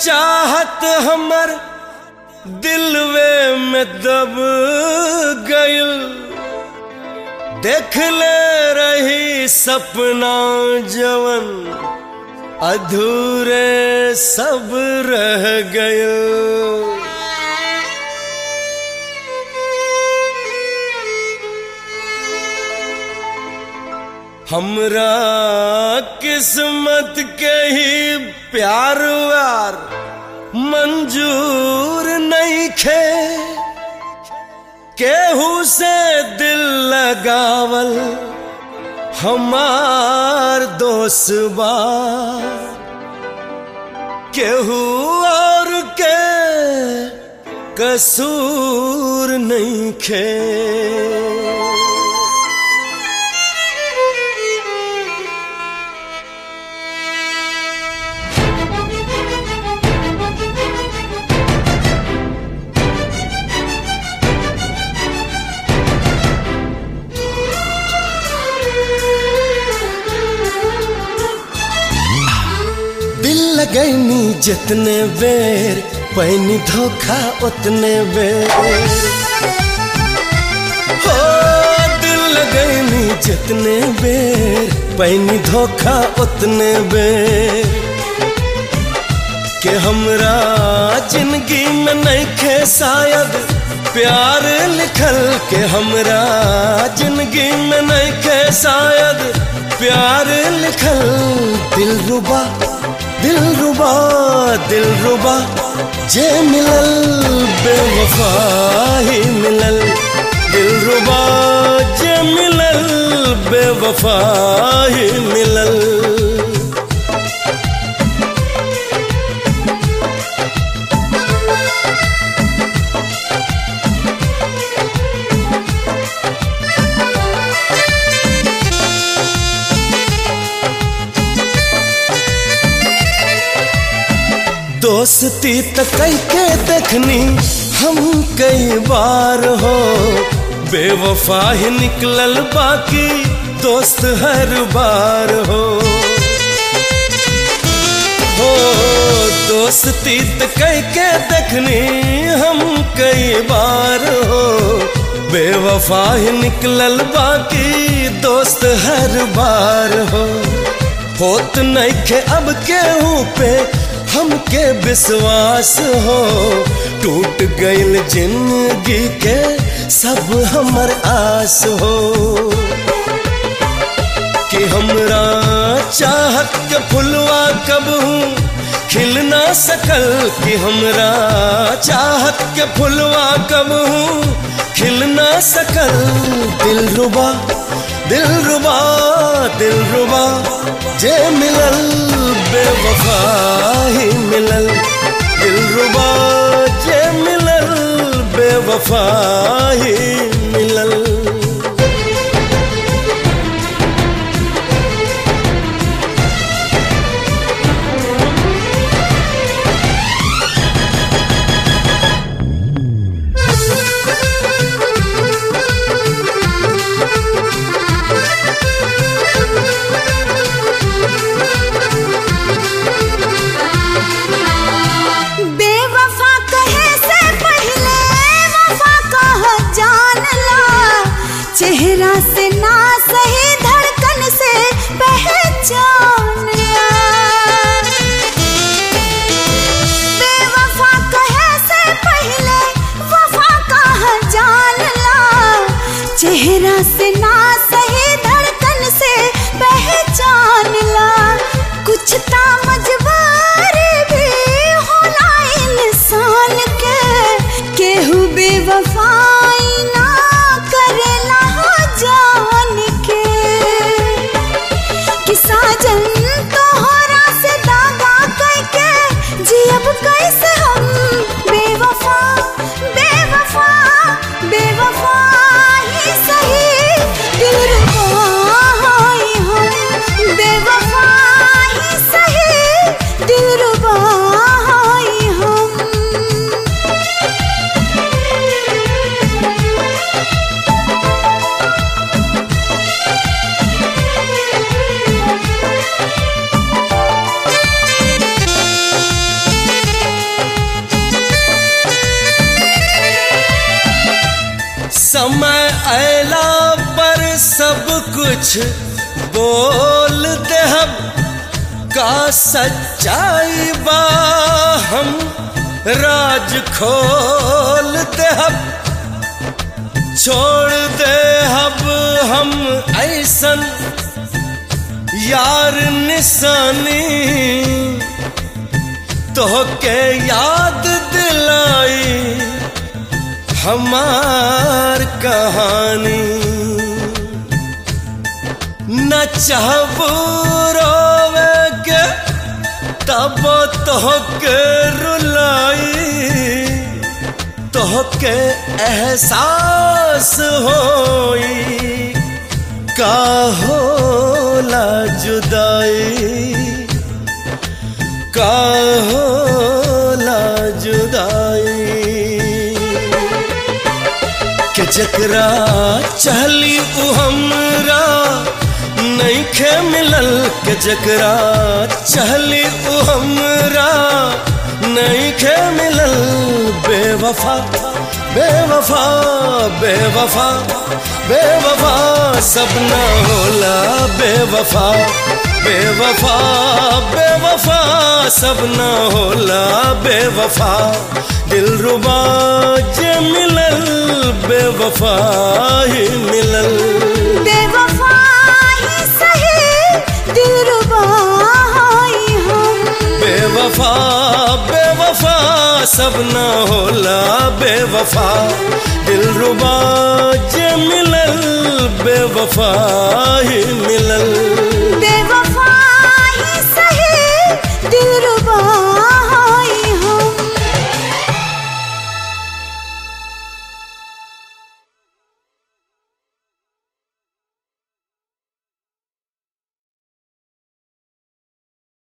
चाहत हमर दिलवे में दब गइल देख ले रही सपना जवन अधूरे सब रह गइल हमरा किस्मत के ही प्यार व्यार मंजूर नहीं खे केहू से दिल लगावल हमार दोस्त बा केहू और के कसूर नहीं खे दिल लगैनी जितने बेर पैनी धोखा उतने बेर हो दिल लगैनी जितने बेर पैनी धोखा उतने बेर के हमरा जिंदगी में नहीं खे शायद प्यार लिखल के हमरा जिंदगी में नहीं खे शायद प्यार लिखल दिल रुबा दिल रुबा दिल रुबा जे मिलल बेवफा ही मिलल दिल रुबा जे मिलल बेवफा ही मिलल दोस्ती त कई के देखनी हम कई बार हो बेवफा ही निकलल बाकी दोस्त हर बार हो हो दोस्ती त कई के देखनी हम कई बार हो बेवफा ही निकलल बाकी दोस्त हर बार हो होत नहीं खे अब केहू पे हमके विश्वास हो टूट गइल जिंदगी के सब हमर आस हो कि हमरा चाहत के फुलवा कब हूँ खिल ना सकल कि हमरा चाहत के फुलवा कब हूँ खिल ना सकल दिल रुबा दिल रुबा दिल रुबा जे मिलल बेवफा ही मिलल दिल रुबा जे मिलल बेवफा ही मिलल बेवफा कहे से पहले वफा कह जान ला चेहरा से ना सही धड़कन से पहचान ला बेवफा कहे से पहले वफा कह जान ला चेहरा से ना सही धड़कन से पहचान ला कुछ ता मजबूरी भी होला इंसान के केहू बेवफाई ना करेला हो जान के कि साजन तोहरा से दागा करके जियब कैसे हम बेवफा बेवफा बेवफा ही सही समय अला पर सब कुछ बोल दे हम का सच्चाई बा हम राज खोल दे हम छोड़ दे अब हम ऐसन यार निशानी तो के याद दिलाई हमार कहानी न चाहबू रोवे के तब तो के रुलाई तो के एहसास होई का होला जुदाई का होला जुदाई के जकरा चहली उ हमरा नइखे मिलल के जकरा चहली उ हमरा नइखे मिलल बेवफा बेवफा बेवफा बेवफा सब ना होला बेवफा बेवफा बेवफा सब ना होला बेवफा दिल रुबा जे मिलल बेवफा ही मिलल बेवफा ही सही दिलरुबा ही हम बेवफा बेवफा सब ना होला बेवफा दिल रुबा जे मिलल बेवफा